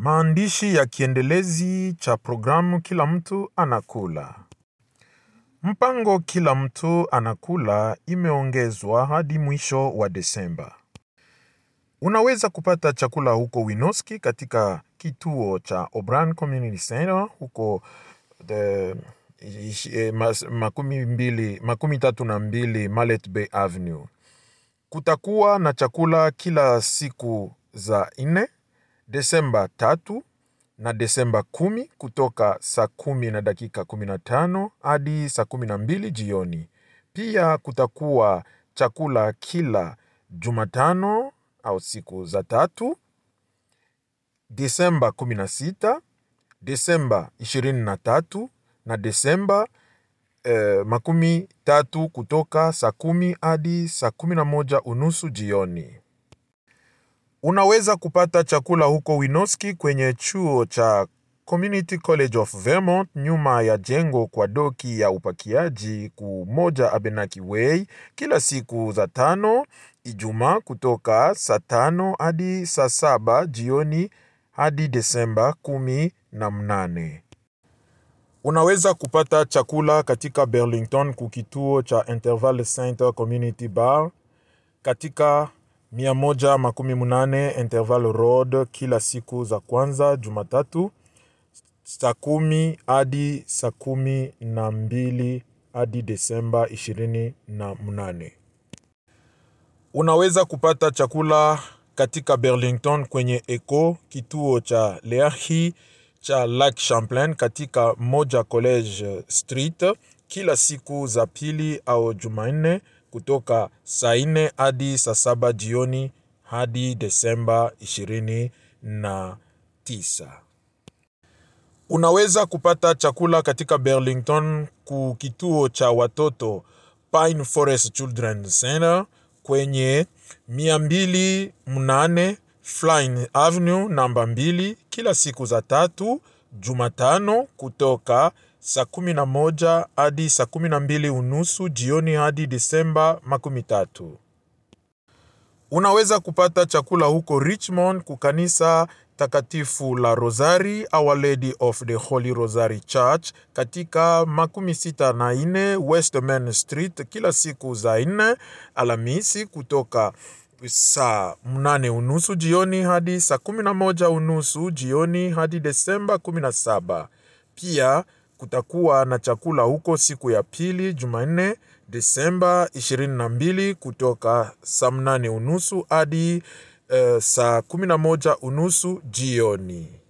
Maandishi ya kiendelezi cha programu Kila Mtu Anakula. Mpango Kila Mtu Anakula imeongezwa hadi mwisho wa Desemba. Unaweza kupata chakula huko Winoski katika kituo cha Obran Community Center huko the, eh, mas- makumi, mbili, makumi tatu na mbili Mallet Bay Avenue. Kutakuwa na chakula kila siku za nne Desemba tatu na Desemba kumi kutoka saa kumi na dakika kumi na tano hadi saa kumi na mbili jioni. Pia kutakuwa chakula kila Jumatano au siku za tatu Desemba kumi na sita Desemba ishirini na tatu na Desemba eh, makumi tatu kutoka saa kumi hadi saa kumi na moja unusu jioni. Unaweza kupata chakula huko Winoski kwenye chuo cha Community College of Vermont nyuma ya jengo kwa doki ya upakiaji ku moja Abenaki Way kila siku za tano Ijumaa kutoka saa tano hadi saa saba jioni hadi Desemba kumi na mnane. Unaweza kupata chakula katika Burlington kukituo cha Interval Center Community Bar katika 118 Interval Road kila siku za kwanza Jumatatu saa kumi hadi saa kumi na mbili hadi Desemba ishirini na mnane. Unaweza kupata chakula katika Burlington kwenye Eco kituo cha Leahi cha Lake Champlain katika moja College Street kila siku za pili au Jumanne kutoka saa nne hadi saa saba jioni hadi Desemba ishirini na tisa. Unaweza kupata chakula katika Burlington ku kituo cha watoto Pine Forest Children's Center kwenye mia mbili mnane Flying Avenue namba mbili kila siku za tatu Jumatano kutoka saa kumi na moja hadi saa kumi na mbili unusu jioni hadi Disemba makumi tatu. Unaweza kupata chakula huko Richmond kukanisa takatifu la Rosari Our Lady of the Holy Rosary Church katika makumi sita na nne West Main Street kila siku za nne Alhamisi kutoka saa mnane unusu jioni hadi saa kumi na moja unusu jioni hadi Desemba kumi na saba. Pia kutakuwa na chakula huko siku ya pili Jumanne Desemba 22 kutoka saa mnane unusu hadi uh, saa 11 unusu jioni.